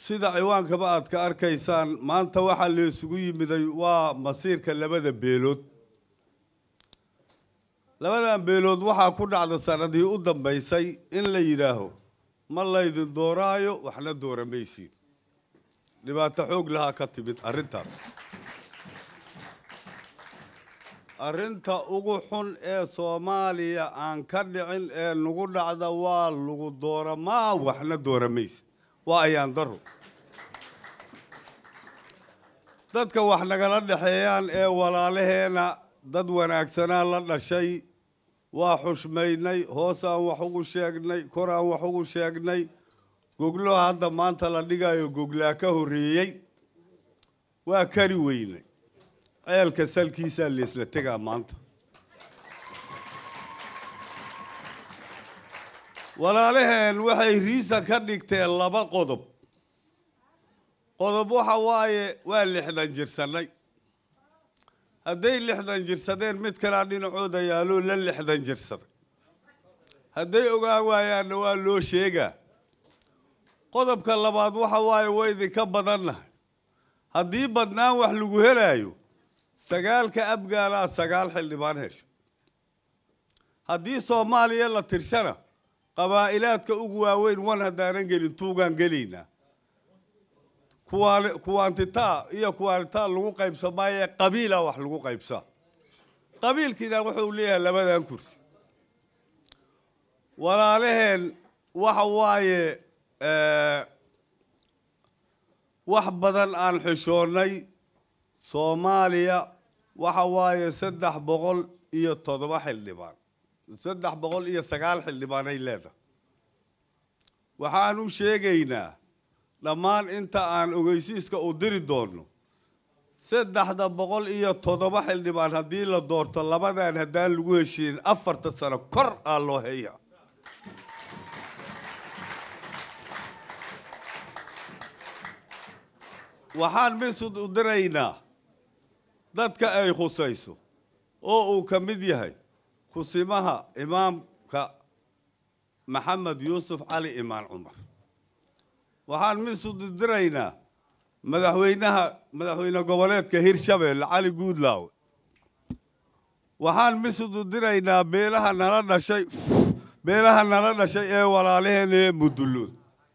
sida ciwaankaba aad ka arkaysaan maanta waxaa la isugu yimiday waa masiirka labada beelood labadan beelood waxaa ku dhacda sanadii u dambaysay in la yidhaaho ma laydin dooraayo waxna dooramaysiin dhibaato xoog lahaa ka timid arrintaas arrinta ugu xun ee soomaaliya aan ka dhicin ee nagu dhacda waa lagu dooramaa waxna dooramaysid waa ayaan daro dadka wax nagala dhexeeyaan ee walaalaheena dad wanaagsanaa la dhashay waa xushmaynay hoos aan wax ugu sheegnay kor aan wax ugu sheegnay goglo hadda maanta la dhigayo goglaa ka horreeyey waa kari weynay ceelka salkiisaa laisla tegaa maanta walaalaheen waxay riisa ka dhigteen laba qodob qodob waxa waaye waa lixdan jirsannay hadday lixdan jirsadeen mid kalea dhinacooda yaaloo la lixdan jirsaday hadday ogaan waayaanna waa loo sheegaa qodobka labaad waxa waaye waa idinka badannahay haddii badnaan wax lagu helaayo sagaalka abgaalaa sagaal xildhibaan hesho haddii soomaaliya la tirshana qabaa'ilaadka ugu waaweyn wan haddaanan gelin tuugaan gelaynaa kuwaan kuwaantitaa iyo kuwaantitaa lagu qaybsa maaye qabiila wax lagu qaybsaa qabiilkiina wuxuu leeyahay labadan kursi walaalaheen waxa waaye wax badan aan xishoonnay soomaaliya waxa waaye saddex boqol iyo toddoba xildhibaan saddex boqol iyo sagaal xildhibaan ay leedahay waxaan u sheegaynaa dhammaan inta aan ogeysiiska u diri doonno saddexda boqol iyo toddoba xildhibaan haddii la doorto labadan haddaan lagu heshiinin afarta sano kor aa loo heeya waxaan misud u diraynaa dadka ay khusayso oo uu ka mid yahay kusimaha imaamka maxamed yuusuf cali imaan cumar waxaan misud u diraynaa madaxweynaha madaxweyne goboleedka hirshabeelle cali guudlaawe waxaan misud u diraynaa beelaha nala dhashay beelaha nala dhashay ee walaalaheena ee mudullood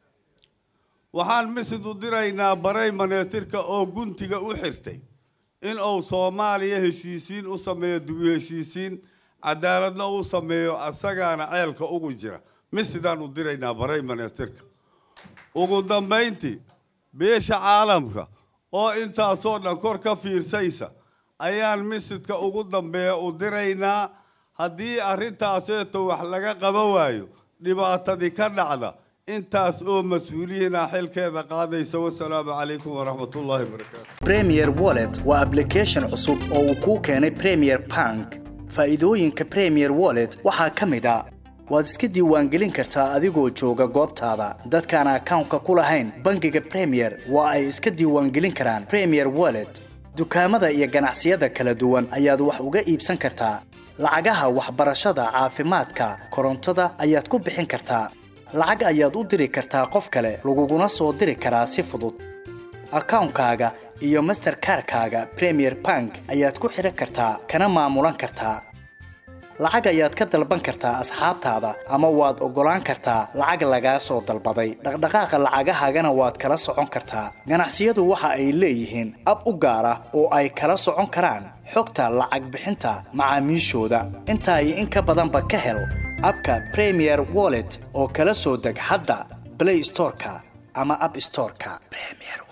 waxaan misid u diraynaa baray maneetirka oo guntiga u xirtay in uu soomaaliya heshiisiin u sameeyo dugu heshiisiin cadaaladna u sameeyo asagaana ceelka ugu jira misidaan u diraynaa baray maneetirka ugu dambayntii beesha caalamka oo intaasoo dhan kor ka fiirsaysa ayaan misidka ugu dambeeya u diraynaa haddii arrintaaseeto wax laga qaba waayo dhibaatadii ka dhacda intaas oo mas-uuliyiina xilkeeda qaadaysa wasalaamu calaykum waraxmat ullaahi wabarakaatu premier wallet waa application cusub oo uu kuu keenay premier bank faa'iidooyinka premier wallet waxaa ka mid a waad iska diiwaangelin kartaa adigoo jooga goobtaada dadkaan akawnka ku lahayn bangiga premier waa ay iska diiwaangelin karaan premier wallet dukaamada iyo ganacsiyada kala duwan ayaad wax uga iibsan kartaa lacagaha waxbarashada caafimaadka korontada ayaad ku bixin kartaa lacag ayaad u diri kartaa qof kale laguguna soo diri karaa si fudud akawnkaaga iyo masterkarkaaga premier bank ayaad ku xidhan kartaa kana maamulan kartaa lacag ayaad ka dalban kartaa asxaabtaada ama waad oggolaan kartaa lacag lagaa soo dalbaday dhaqdhaqaaqa lacagahaagana waad kala socon kartaa ganacsiyadu waxa ay leeyihiin ab u gaar ah oo ay kala socon karaan xogta lacag bixinta macaamiishooda intaa iyo in ka badanba ka hel abka premier wallet oo kala soo deg hadda blay storeka ama ab storeka